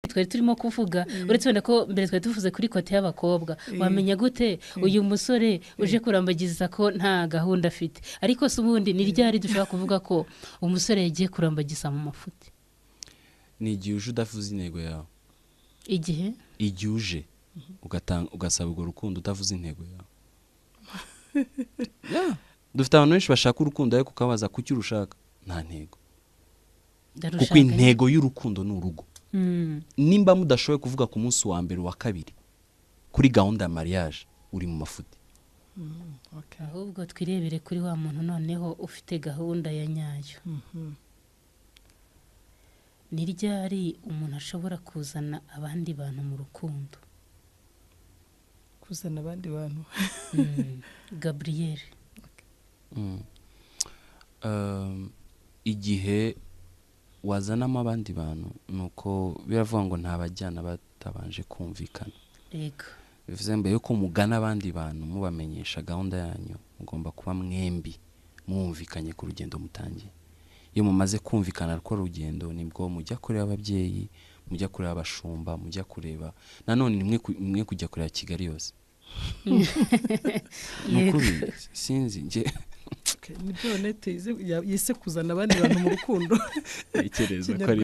twari turimo kuvuga uretse wenda ko mbere twari tuvuze kuri kote y'abakobwa wamenya gute uyu musore uje kurambagiza ko nta gahunda afite ariko si ubundi ni ryari dushobora kuvuga ko umusore yagiye kurambagiza mu mafuti ni igihe uje udafuza intego yawe igihe igihe uje ugasaba urwo rukundo utavuze intego yawe dufite abantu benshi bashaka urukundo ariko ukabaza kuki urushaka nta ntego kuko intego y'urukundo ni urugo nimba mudashoboye kuvuga ku munsi wa mbere wa kabiri kuri gahunda ya mariage uri mu mafuti ahubwo twirebere kuri wa muntu noneho ufite gahunda ya nyayo ni ryari umuntu ashobora kuzana abandi bantu mu rukundo kuzana abandi bantu gaburiyeri igihe wazanamo abandi bantu ni uko biravuga ngo ntabajyana batabanje kumvikana reka bivuze mbere yuko mugana abandi bantu mubamenyesha gahunda yanyu mugomba kuba mwembi mwumvikanye ku rugendo mutangiye iyo mumaze kumvikana rukora urugendo nibwo mujya kureba ababyeyi mujya kureba abashumba mujya kureba nanone ni mwe kujya kureba kigali yose ni ukuri sinzi njye nibyo onete yise kuzana abandi bantu mu rukundo ntekereza ko ari